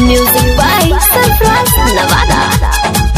Music by Surprise Nevada.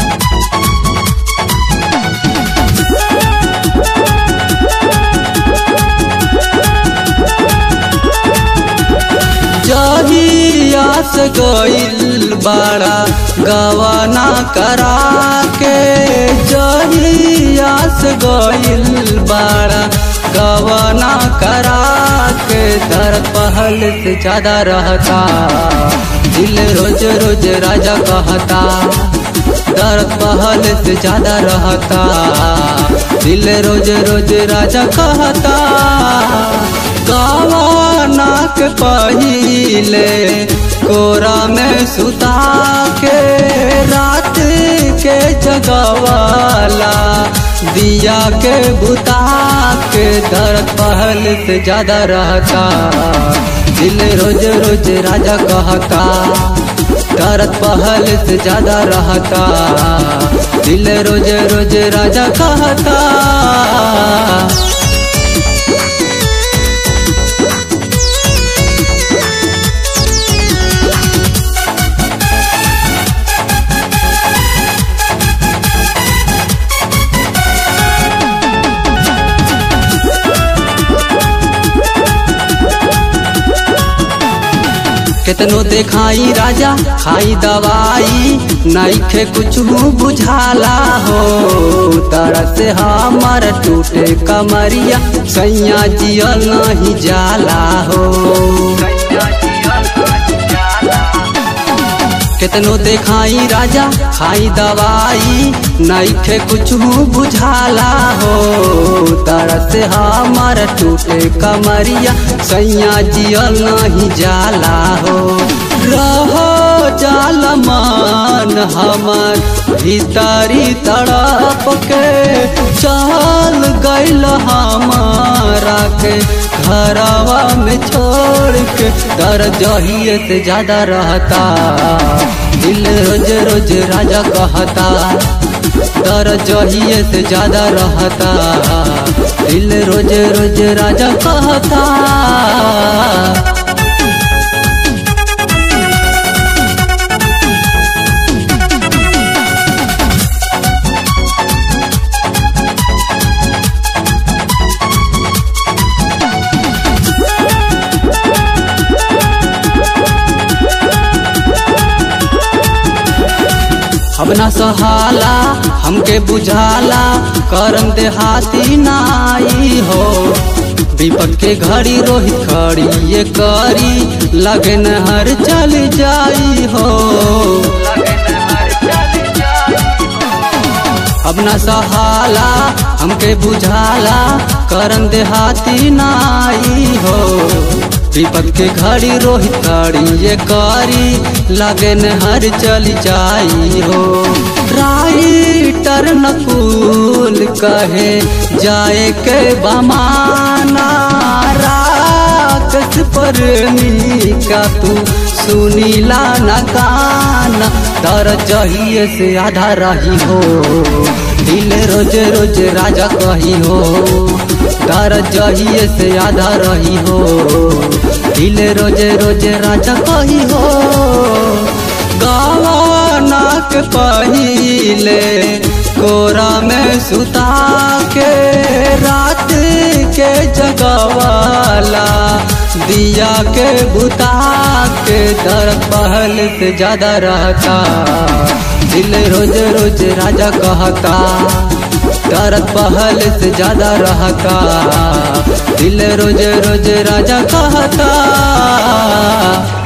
जहिया से गइल बड़ा गवाना करा के जहिया से गइल बड़ा गवाना करा के दर पहल से ज्यादा रहता दिल रोज रोज राजा कहता दर्द पहल से ज्यादा रहता दिल रोज रोज राजा कहता गवाना के पहिले कोरा में सुता के रात के जगवाला दिया के बुता के दर्द पहल से ज्यादा रहता दिल रोज रोज राजा कहता दर्द पहल से ज्यादा रहता दिल रोज रोज राजा कहता केतनो देखाई राजा खाई दवाई नईखे कुछ बुझाला हो तरह से हमर टूटे कमरिया सैया जियल नहीं जाला हो केतनो देखाई राजा खाई दवाई नईखे कुछ बुझाला हो तरह से हमर टूटे कमरिया सैया जियल नहीं जाला हो रहो जाल मान हमर भीतरी तड़प के चल गइल हमारा के घरवा में छोड़ के दर जहिए से ज्यादा रहता दिल रोज रोज राजा कहता दर जहिए से ज्यादा रहता दिल रोज रोज राजा कहता अब न सहाला हमके बुझाला करम देहाती नाई हो विपद के घड़ी रोहित खड़ी ये करी लगन हर चल जाई हो अब न सहाला हमके बुझाला करम देहाती नाई हो विपद के घड़ी रोहित खड़ी ये करी लगन हर चल जाई हो राइटर नकुल कहे जाए के बमाना राकस पर का तू सुनीला न गाना तर जहिए से आधा रही हो दिल रोज रोज राजा कही हो दर जहिए से आधा रही हो दिल रोज रोज राजा कही हो गवाना के पहिले कोरा में सुता के रात के जगवाला दिया के बुता के दर पहल से ज्यादा रहता दिल रोज रोज राजा कहता दर्द पहल से ज्यादा रहता दिल रोज रोज राजा कहता